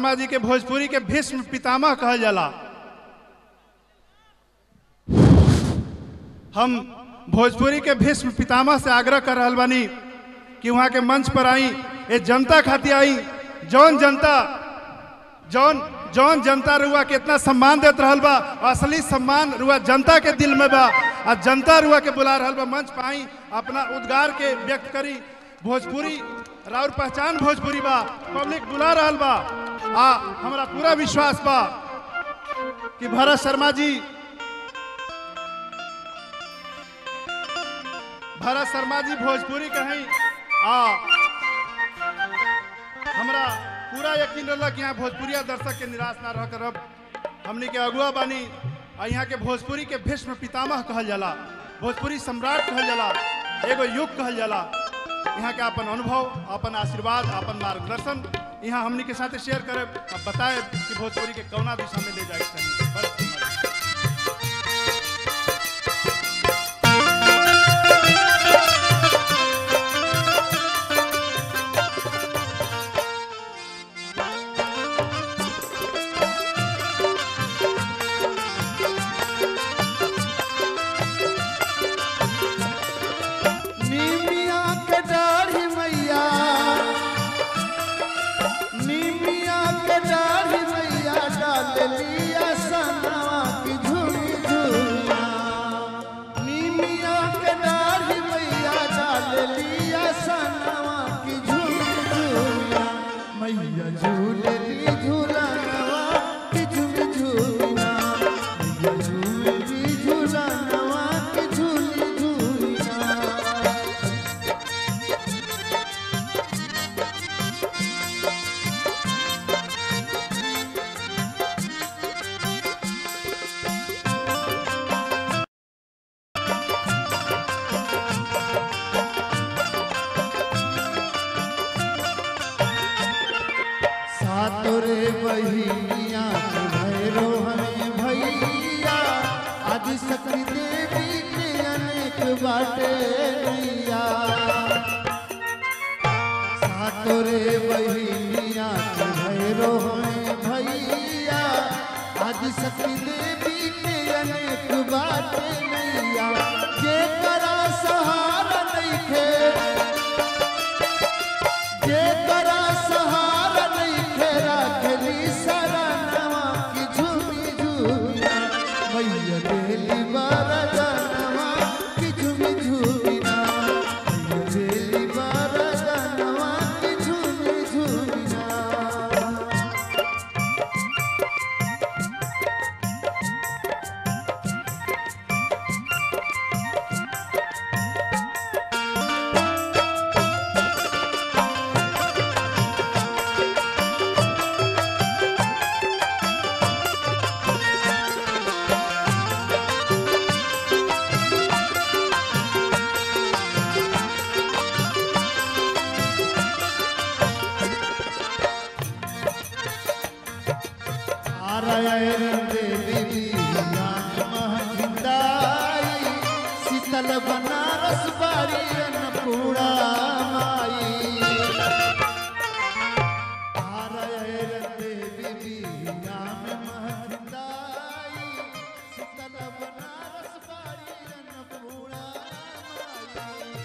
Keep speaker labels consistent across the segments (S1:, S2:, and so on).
S1: शर्मा जी के भोजपुरी के भीष्म पितामह कहल जाला हम भोजपुरी के भीष्म पितामह से आग्रह कर रहल बानी कि वहाँ के मंच पर आई ए जनता खातिर आई जौन जनता जौन जौन जनता रुआ के इतना सम्मान देत रहल बा असली सम्मान रुआ जनता के दिल में बा आ जनता रुआ के बुला रहल बा मंच पर आई अपना उद्गार के व्यक्त करी भोजपुरी राउर पहचान भोजपुरी बा पब्लिक बुला रहल बा आ हमरा पूरा विश्वास बा कि भरत शर्मा जी भरत शर्मा जी भोजपुरी कहीं आ हमरा पूरा यकीन रहला कि यहाँ भोजपुरिया दर्शक के निराश ना रह करब हमनी के अगुआ बानी आ यहाँ के भोजपुरी के भीष्म पितामह कहल जाला भोजपुरी सम्राट कहल जाला एगो युग कहल जाला यहाँ के अपन अनुभव अपन आशीर्वाद अपन मार्गदर्शन यहाँ हमनी के साथ शेयर करे बताए कि भोजपुरी के कौना दिशा में ले जाए के चाहिए भरत शर्मा जी।
S2: नीमिया के दाढ़ी मैया नीमिया के दाढ़ी मैया डाल लिया सनवा की झूली झूलिया नीमिया के दाढ़ी मैया डाल लिया सनवा की झूली झूलिया मैया झूल ली झूलनवा की झूली झूलिया मैया झूल ली झूलनवा की झूली झूलिया सातोरे बहिनिया के भैरो हमें भैया आदि शक्ति देवी के अनेक बाटे नैया सातोरे बहिनिया के भैरो हमें भैया आदि शक्ति देवी के अनेक बाटे नैया जे करा सहारा नइखे जेकरा सहारा नइखे राखली सरनवा की झूमी झूमिया मैया देली बरदनवा की झूमी झूमिया मैया देली बरदनवा की झूमी झूमिया नारायण देवी महजिंदाई शीतल बनारस बारी अन्नपूर्णा माई नारायण देवी महजिंदाई शीतल बनारस बारी अन्नपूर्णा माई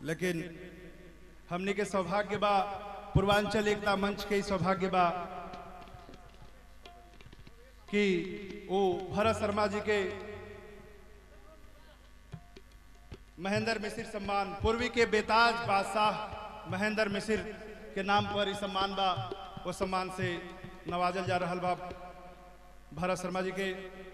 S1: लेकिन हमने के सौभाग्य बा पूर्वांचल एकता मंच के ही सौभाग्य बा कि वो भरत शर्मा जी के महेंद्र मिश्र सम्मान पूर्वी के बेताज बादशाह महेंद्र मिश्र के नाम पर ही सम्मान बा वो सम्मान से नवाजल जा रहल बा भरत शर्मा जी के